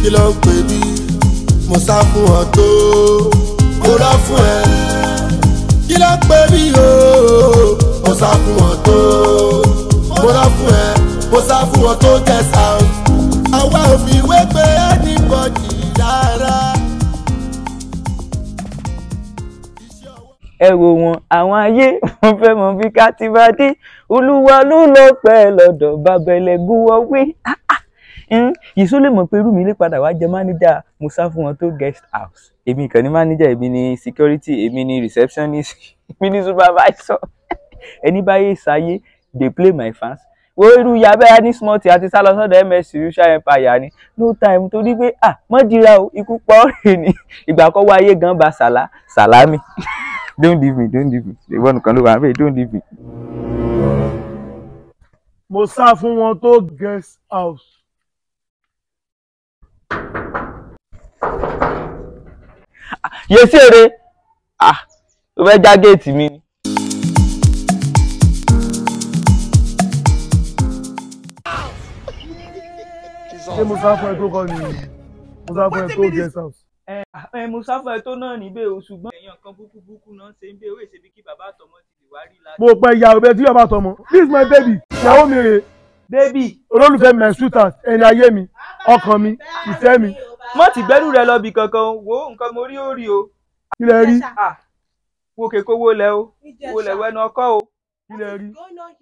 kí ló ń pè bí mo sá fún ọ tó mo rọ fún ẹ kí ló ń pè bí o mo sá fún ọ tó mo rọ fún ẹ mo sá fún ọ tó guest house àwa ò fi wé pé anybody rárá. ẹ wò wọn àwọn ayé wọn fẹ́ mọ̀ bí ká ti bá dé olúwa ló lọ pẹ́ lọ́dọ̀ babẹlẹ gúwọ wé yìí só lè mọ̀ pé irú mi lè padà wá jẹ mánéjà mo sá fún wọn tó guest house èmi kàn ní mánéjà èmi ní security èmi ní receptionist èmi ní supervisor ẹni báyé sáyé dey play my fans wo irú yabẹ́ ní small tea àti sálọ sọ́dọ̀ ms rusha empire ni no time torí pé ah mọ́dìra o ikú pọ̀ rè ni ìgbà kan wáyé gan ba sàlá sàlámì don't leave me don't leave me ìwọ nìkan ló wà bẹ́ẹ̀ don't leave me. mo sá fún wọn tó guest house. yèsí èrè ah ó fẹ́ já géètì mi ni. ṣé mo sá fún ẹ tó kọ́ ni mo sá fún ẹ tó guest house. ẹ ẹ mo sáfà tó náà níbẹ̀ o ṣùgbọ́n èèyàn kan búkú búkú náà ṣe ń bẹ owó ìṣèbí kí bàbá àtọmọ ti lè wá rí la. mo pẹ ìyá òbẹ tí yóò bá tọmọ this is my baby ìyàwó mi rèé bébì olólùfẹ́ mi sweetheart ẹni ayé mi ọkàn mi ìfẹ́ mi mọ́ ti gbẹ́rù rẹ lọ bì kankan wo nǹkan mo rí ó rí o kí lẹ rí ah wo kèkó wo lẹ o wo lẹ wẹnu ọkọ o. kí lẹ rí.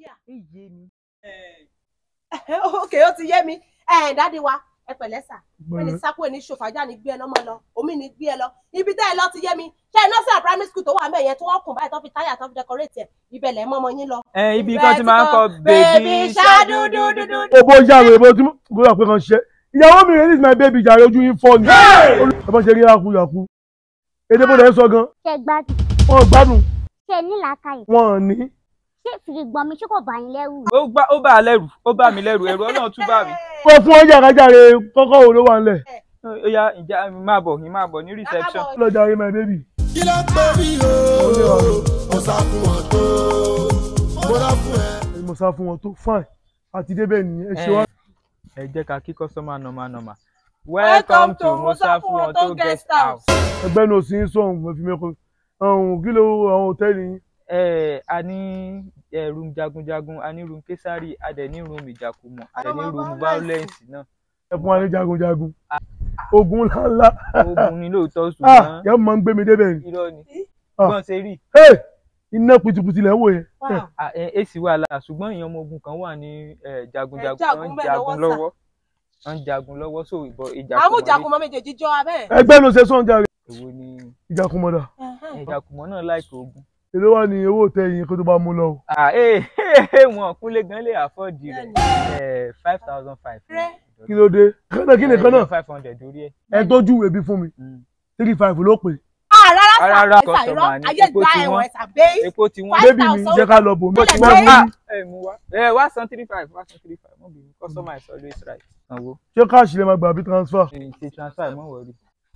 ok ó ti yé mi ẹ dádì wa ẹ pẹ̀lẹ́ sà ẹni sápò ẹni ṣòfàjà ní gbé ẹ lọmọ lọ omi ní gbé ẹ lọ ibi tẹ́ ẹ lọ ti yé mi ṣé nọ́ọ̀sì primary school tó wà mẹ́yẹn tó wọ́n kùn báyìí tó fi táyà tó fi decorate ẹ̀ ibẹ̀ lẹ́ mọ́mọ yín lọ. ẹ ibi kan ti máa ń kọ bèbí ṣáàdúdúdúdú. owó yàwó èbó tí mo gbọ́dọ̀ pé kan ṣe ìyàwó mi rèé this is my baby jàre ojú yín fọ́ ni ẹ bá ṣe rí yaku yaku èdè bó lẹ ń sọ gan ṣe gbádùn wọn ò gbádùn ṣe nílàákàyè wọn ò ní. ṣé fìrìgbọ́n mi ṣé kò bá yín lẹ́rù ó bá ó bá a lẹ́rù ó bá mi lẹ́rù ẹ̀rù ọlọ́run tún bá mi. wọ́n fún ọjà kájàre kọ́kọ́ wo ló wà ńlẹ̀ ó yá ìjà mi máa bọ̀ mi máa bọ̀ ní reception. lọ́jà rí my baby. kí ló ń pè bí o mo sá fún ọ tó mo rọ fún ẹ. mo sá fún wọn tó fine àti débẹ̀ nìyẹn ẹ ṣe wá. ẹ jẹ́ ká kí customer normal normal. welcome to musa fún wọn tó guest house. ẹgbẹ́ ní òsì ń sọ̀hún mo fi mẹ́kọ̀ọ́ ọ̀hún kí ló àwọn hòtẹ́ẹ̀lì yín. ẹ a ní ẹ room jagunjagun a ní room kesari a dẹ̀ ní room ìjàkùmọ̀ a dẹ̀ ní room violence náà. ẹ fún wa ní jagunjagun ogun ńláńlá ogun ni lóòótọ́ ah ṣùgbọ́n yẹn máa ń gbé mi débẹ̀ ni irọ́ ni Ah. gbọ́n ṣe rí Hey! iná pìtìpìtì lẹ́ ń wò yẹn Ah, ẹ- èsì wà lára ṣùgbọ́n èèyàn ọmọ ogun kan wà ní eh, jagunjagun Ẹ jagun wọ́n ń bẹ́ẹ̀ jagun lọ́wọ́ sà. lọ́wọ́ wọ́n ń jagun lọ́wọ́ so ìbọn ìjà àmújàkùmọ̀ méjèèjì jọ abẹ́. ẹgbẹ́ ló ṣe sọ̀n jàre èwo ni ìjàkùmọ̀dà ìjàkùmọ̀ náà láìka ogun. èló wà ní owó hòtẹ́ẹ̀lì yín kó tó bá mú lọ o. Ah, eh, eh, wọn kúnlé gan lè àfọ́ọ̀dì rẹ̀ five thousand five. kí ló dé kánà kí nìkan náà five hundred orí ẹ̀. ẹ tó júwèé bí fún mi three five ló pè rárá sà Rárá, ẹ̀sà irọ́ customer ni. ayé Epo gba ti ẹ̀wọ̀n wọ́n. ẹ̀sà bẹ́ẹ̀. epo ti wọ́n. Five bébì mi thousand. jẹ́ ká lọ bò mí. Ó lè Wọ́n gbé- mú Ah, mi. ẹ mú wá ẹ wá san three five wá san three five mọ́ bínú customer is always right. sanwó ṣé káàṣì lè máa gbà bí transfer. ṣe ṣe transfer mọ́ wọ̀rí.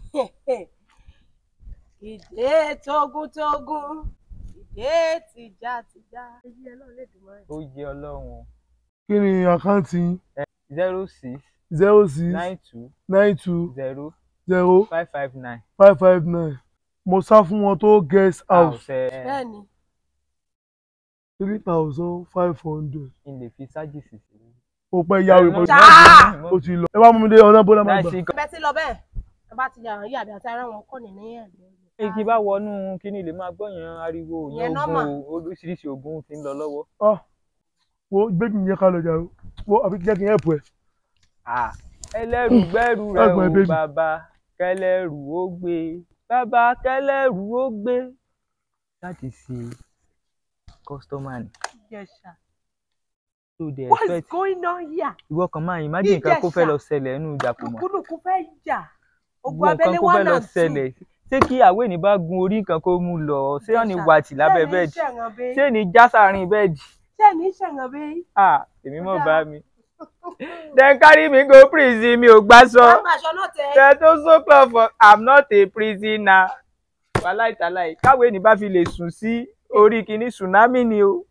ìdè tógúntógún ìdè tìjàtìjà. ó yẹ ọlọ́run o. kí ni àkáǹtì yín zero six zero six nine two nine two zero zero five five nine. five five nine mo sá fún wọn tó guest house ẹ bẹ́ẹ̀ni three thousand five hundred n lè fi sájìsì sí. ó pẹ́ yáwé mo Ah! ó ti lọ ẹ bá mú mi dé ọ̀nà bọ́lá máa gbà. láìsí bẹ́ẹ̀ ti lọ bẹ́ẹ̀ ẹ bá ti yà hàn yàbí àti ara wọn kọ́ ní ní ẹ̀gbẹ́. igi bá wọnú kíní lè máa gbọ́ yẹn ariwo Ìyẹn yẹn normal. ogun o, oríṣiríṣi ogun ti ń lọ lọ́wọ́. Ah, wo bébì mi yẹ ká lọ jà o wo àbí jẹ́ kí n help ẹ. Ah, ẹlẹ́rù gbẹ́rù rẹ Ẹ̀gbọ́n ẹ o baby. bàbá kẹlẹ́rù ó gbé bàbá kẹlẹ́rù ó gbé. láti ṣe kọ́sítọ́mà ni tó dẹ̀ What is expect going on here? ìwọ kan máa imagine nǹkan kó fẹ́ Ìjẹ̀ṣà. lọ ṣẹlẹ̀ nínú ìjàkùmọ̀ kúkúrúkú fẹ́ jà ogun ìwọ nǹkan abẹ́lé kó fẹ́ one lọ and two. ṣẹlẹ̀ ṣé kí àwẹ̀ ní bá gun orí nǹkan kó mú lọ ṣé wọ́n ní wàtí lábẹ́ bẹ́ẹ̀dì ṣé ní já sáàrin bẹ́ẹ̀dì ṣé ní ṣẹ̀ngàn bẹ́ẹ̀. ah èmi mọ̀ Ó bá dáa. mi. then carry me go prison mi ò gbá sọ. Àwọn aṣọ náà tẹ. Tẹ tó sókàn for I'm not a prisoner. Wàláìtàláì káwé ní bá fi lè sùn sí orí kìíní tsunami ni o.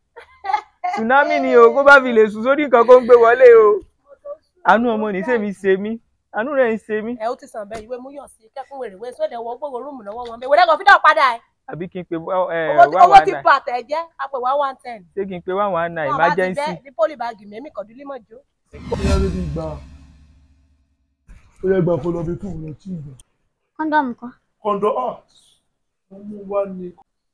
Tsunami ni o kó bá fi lè sùn sórí nǹkan kó ń gbé wọlé o. Àánú ọmọ ní sèmi ṣe mí. àánú rẹ̀ ń ṣe mí ẹ ó ti sàn bẹ́ẹ̀ ìwé mú yọ̀ sí kẹ́kún wèrè wé sóde wọ gbogbo rúùmù lọ́wọ́ wọn bẹ́ẹ̀ wẹ́rẹ́ kan fi dá padà ẹ̀ àbí kí n pe wá ẹ owó ti- wá owó wá ti náà bà tẹ̀ jẹ́ apẹ̀ wá one ten ṣé kí n pe wá wá náà wọn bá ti emergency bẹ́ ní pólì báàgì mẹ́mí kọ̀dú límọ̀ jó ó yẹ kó ti gbà ó yẹ gbà kó lọ bí tó lọ tí ì gbà. kọ́ńdọ̀mù kan kọ̀ǹdọ̀ ah wọ́n mú wá ní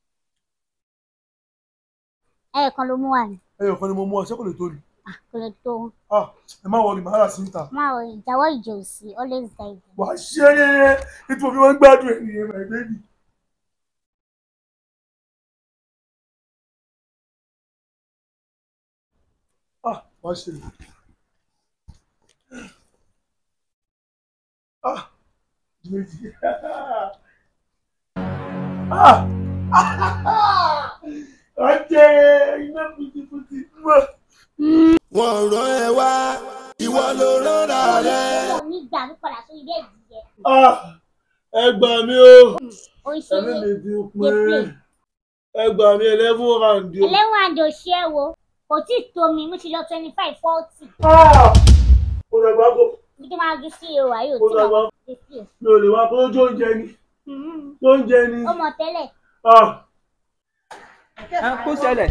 ẹ̀ẹ̀kan ló mú wà ní ẹyọ kan ni mo mú ọ ṣé kò lè tó ni Ah, kò lè tó wọn. ah ẹ má wọlé màá rà sí níta máa wọ ìjáwọ́ ìjọ òsì always guide you. wà á ṣe é yẹyẹ nítorí mo fi wọn gbádùn ẹ nìyẹn my baby. ah wàá ṣe é ah méjì ah ọjẹ iná pìtìpìtì mọ. wọ́n rán ẹ wá ìwọ ló rọra rẹ. mo ní gbà mí padà sórí bẹ́ẹ̀dì yẹn ah ẹ gbà mí o. ó ń ṣe ẹ̀mí é mi ti Dey pín play. ẹ gbà mí eleven round o. ẹlẹ́wọ̀n àjò ṣe é wo kò tí ì tó mi mo ti lọ twenty five forty Ah! mo dàgbà kó ibi tó máa dún sí ewu ayé mo òtí dàgbà náà dey play. mi ò lè wá kó tó ń jẹ ni tó ń jẹ ni. ó mọ tẹ́lẹ̀ Ah! ẹ kó ṣẹlẹ̀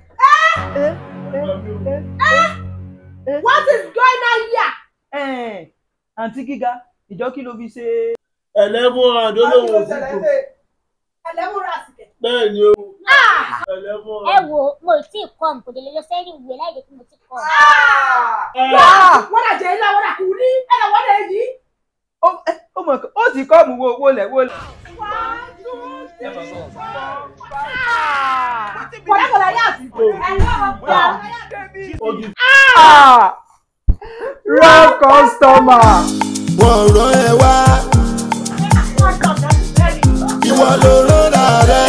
what is going on here. Ẹ̀n, àǹtí gíga ìjọ kí ló fi ṣe eleven round ó lóun ò sí tó ẹlẹ́mú ra àsìkè. bẹ́ẹ̀ ni o eleven ẹ round. wo mo ì tí ì kọ́ mi kò dé lè lọ sẹ́yìn ìwé láì jẹ́ kí mo ti kọ́ ọ. Ah! wọ́n dà jẹ́ ilé wọ́n dà kú ní ẹ̀rọ wọ́n dà yìí. ó ẹ, ó mọ̀ ó ti kọ́ mu wo wo lẹ̀ wo lẹ̀. kọ̀dákọ̀dá yà sí. ẹ̀rọ ọ̀pọ̀ Ojú Ah! wrong customer. wọ́n rán ẹ wá ìwọ ló rọra rẹ.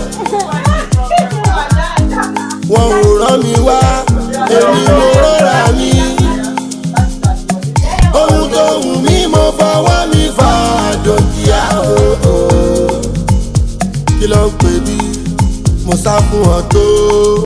wọ́n ò rán mi wá èmi ló rọra mi. ohun tó wù mí mo fọwọ́ mi fà dòkìá o. kí ló ń pè bí mo sá fún ọ tó.